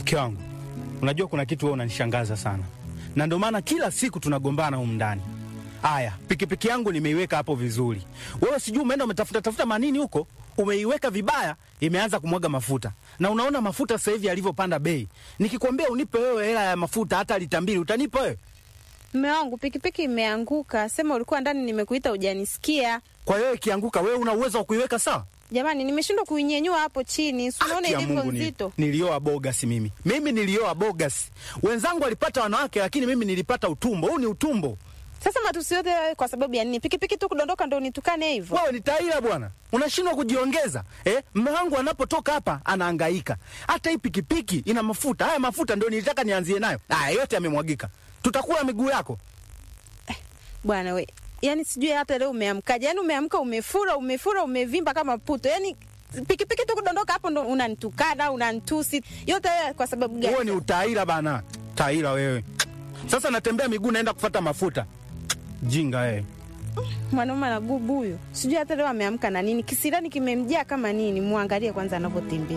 Mke wangu, unajua kuna kitu wewe unanishangaza sana, na ndio maana kila siku tunagombana humu ndani. Aya, pikipiki yangu nimeiweka hapo vizuri, wewe sijui umeenda umetafuta tafuta manini huko, umeiweka vibaya, imeanza kumwaga mafuta, na unaona mafuta sasa hivi yalivyopanda bei. Nikikwambia unipe wewe hela ya mafuta hata lita mbili, utanipa wewe? Mme wangu pikipiki imeanguka, sema ulikuwa ndani, nimekuita hujanisikia. Kwa hiyo ikianguka, wewe una uwezo wa kuiweka sawa? Jamani, nimeshindwa kuinyenyua hapo chini, si unaona Haki ya ilivyo Mungu, ni- nzito. Nilioa bogas mimi, mimi nilioa bogas. Wenzangu walipata wanawake, lakini mimi nilipata utumbo. Huu ni utumbo. Sasa matusi yote hayo kwa sababu ya nini? Pikipiki tu kudondoka ndo unitukane hivyo? Wewe ni taila bwana, unashindwa kujiongeza eh? Mme wangu anapotoka hapa anahangaika. Hata hii pikipiki ina mafuta, haya mafuta ndio nilitaka nianzie nayo. Haya yote yamemwagika, tutakula miguu yako. Bwana we, yani sijui hata leo umeamkaje? Yani umeamka umefura, umefura, umevimba kama puto. Yani pikipiki tu kudondoka hapo ndo unanitukana, unanitusi. Yote haya kwa sababu gani? Wewe ni utaila bana, taila wewe. Sasa natembea miguu naenda kufata mafuta. Jinga wewe. Mwanaume anagubu huyo, sijui hata leo ameamka na nini, kisirani kimemjaa kama nini. Muangalie kwanza anavyotembea.